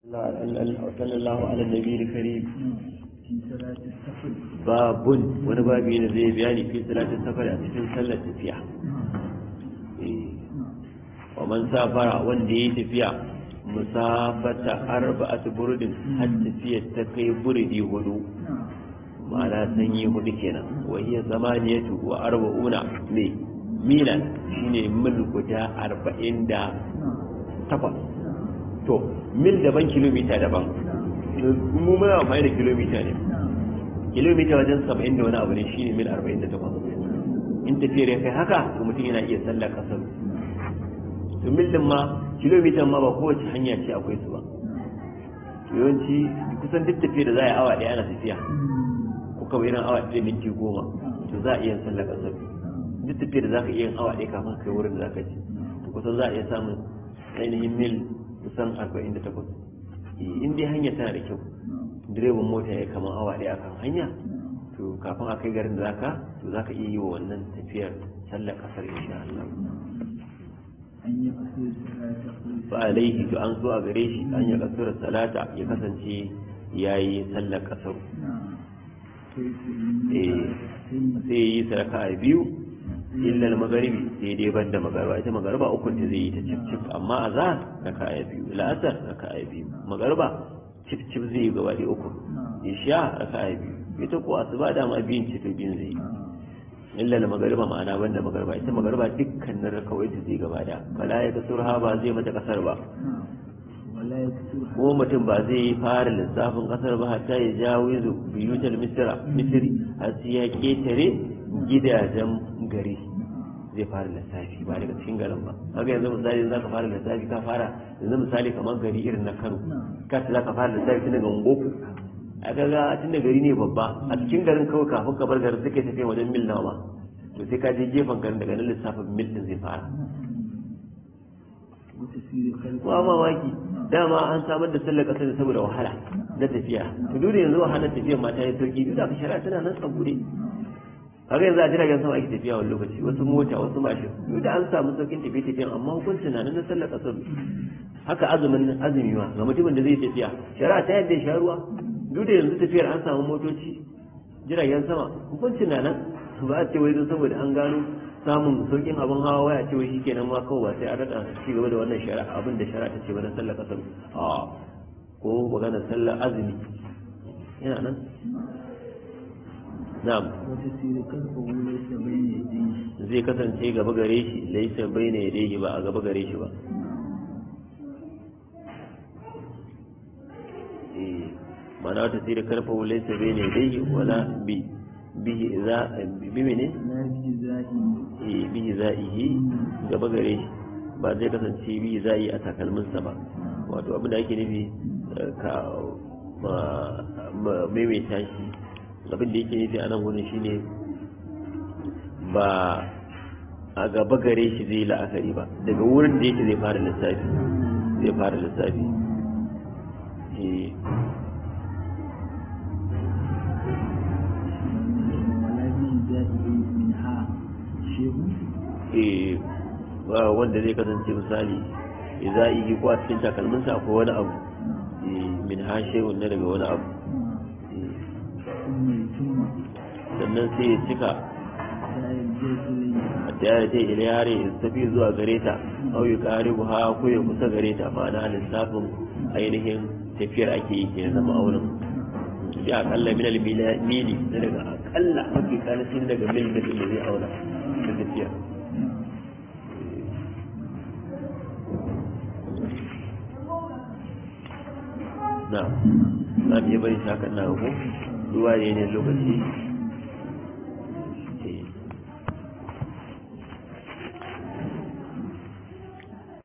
صلى الله على النبي الكريم في صلاة السفر باب wani babi ne zai bayani fi salatin safar a cikin sallar tafiya wa man safara wanda ya tafiya musafata arba'atu burdin har tafiyar ta kai burdi hudu ma'ana sanyi hudu kenan wa hiya zamaniyatu wa arba'una ne milan shine mil guda arba'in da takwas to mil daban kilomita daban mu muna amfani da kilomita ne kilomita wajen saba'in da wani abu ne shine mil arba'in da takwas in tafiyar ya kai haka to mutum yana iya sallar kasar to mil din ma kilomita ma ba kowace hanya ce akwai su ba yawanci kusan duk tafiya da za a yi awa ɗaya ana tafiya ko kawai irin awa ɗaya minti goma to za a iya sallar kasar duk tafiya da za ka iya yin awa ɗaya kafin kai wurin da za ka ci to kusan za a iya samun ainihin mil kusan arba'in da takwas in dai hanya tana da kyau direban mota ya kama awa ɗaya kan hanya to kafin a kai garin da zaka to zaka iya yi wa wannan tafiyar sallar kasar insha Allah an yi kasar salata fa alaihi to an so a gare shi an ya kasar salata ya kasance yayi sallar kasar eh sai yi saraka a biyu illa al-magharibi sai dai banda magariba ita magariba uku ne zai yi ta cif cif amma azhar raka a biyu la'asar raka a biyu magariba cif cif zai yi gaba da uku isha raka a biyu ita ko asuba dama biyun cif biyun zai yi illa al-maghariba ma'ana banda magariba ita magariba dukkanin rakawai da zai gaba da fala ya kasurha ba zai mata kasar ba wala ya kasur ko mutum ba zai yi fara lissafin kasar ba hatta ya jawo zu biyutar misira misiri har sai ya ketare gidajen gari zai fara lissafi ba daga cikin garin ba haka yanzu misali za ka fara lissafi ka fara yanzu misali kamar gari irin na kano ka ce za ka fara lissafi tun daga ungoku a kaga tun da gari ne babba a cikin garin kawai kafin ka bar garin suke tafiya wajen mil nawa to sai ka je gefen garin daga nan lissafin mil din zai fara wata sirri kalfa kuma mamaki dama an samar da sallar kasar saboda wahala na tafiya to duk da yanzu wahalar tafiya ma ta yi sauki duk da aka shari'a tana nan tsabude haka yanzu a jiragen sama ake tafiya wani lokaci wasu mota wasu mashin duk da an samu saukin tafiye tafiyan amma hukuncin na nan na sallar kasar haka azumin azumi ma ga mutumin da zai tafiya shari'a ta yadda ya sha ruwa duk da yanzu tafiyar an samu motoci jiragen sama hukuncin na nan ba a ce wai don saboda an gano samun saukin abin hawa waya ce wai shikenan ma kawai ba sai a rada ci gaba da wannan shari'a abin da shari'a ta ce ba na sallar kasar a ko magana sallar azumi yana nan na'am wata sirri kalfa wula ta bayyana yadda zai kasance gaba gare shi laisa baina yadayhi ba a gaba gare shi ba eh mana wata sai da karfa laisa baina yadayhi wala bi bihi za bi mene la bi za'i eh bihi za'ihi gaba gare shi ba zai kasance bihi za'i a takalminsa ba wato abin da ake nufi eh, ka ma ma- maimaita shi abin da yake nufi a nan gudun shine ba a gaba gare shi zai la'akari ba daga wurin da yake zai fara lissafi zai fara lissafi Eh, wala bi za'i min ha shehu eh, ba wanda zai kasance misali za a yi ko a cikin takalminsa akwai wani abu eh, min hashe na daga wani abu Eh, kuma ya tumma sannan sai ya cika da ya je sulai a tayar ta iliyare ya tafi zuwa gare ta au ya kare ha ko ya kusa gare ta ma'ana lissafin ainihin tafiyar ake yi ke zama auren sai akalla minal mila- mili na daga akalla mafi karancin daga mil da da zai auna da tafiya na za mu iya bari shakan na ko ruwa ne ne lokaci